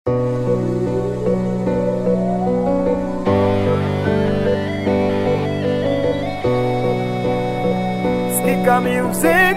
Sticker music.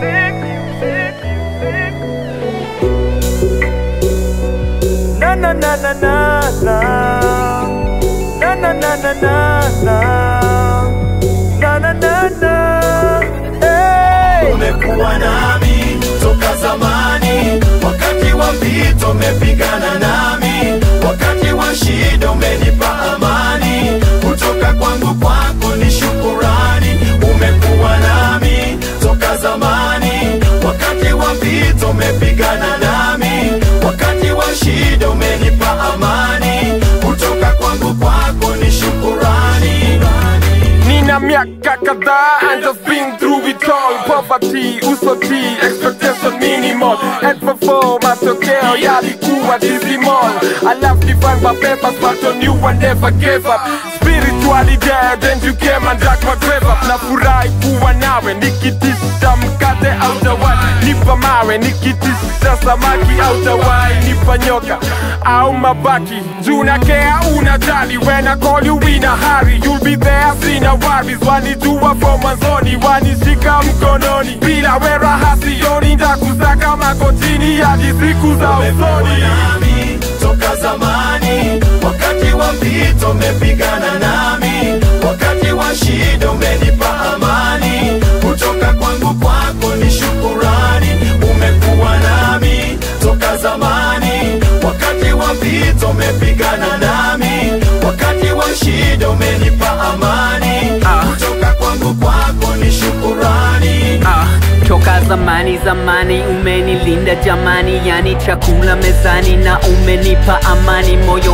Na na na na na na. Na na na na na na. Na na na na. Hey! umekuwa nami toka zamani, wakati wa mpito umepigana nami, wakati wa shida umenipa amani, kutoka kwangu kwako ni shukurani. Umekuwa nami toka zamani, wakati wa mpito umepigana nami, wakati wa shida umenipa amani, kutoka kwangu kwako ni shukurani. Nina miaka kadhaa and I've been through it all Poverty, usoti, expectation minimal And for four, matokeo yalikuwa dismal I love divine my papers but on you I never gave up Spiritually dead and you came and dug my grave up Nafurahi kuwa nawe nikitisha mkate au tawai Nipa mawe nikitisha samaki au tawai Nipa nyoka au mabaki Juu na kea unajali When I call you in a hurry You'll be there sina worries Wanijua from mwanzoni Wanishika mkononi Bila wera hasioni Ndakusaka magotini Hadi siku za usoni nami toka zamani, wakati wa mpito umepigana nami, wakati wa shida umenipa amani, kutoka kwangu kwako ni shukurani. Umekuwa nami toka zamani, wakati wa mpito umepigana nami, wakati wa shida umenipa amani, kutoka kwangu kwako ni shukurani. Ah, toka zamani zamani umenilinda jamani, yani chakula mezani na umenipa amani, moyo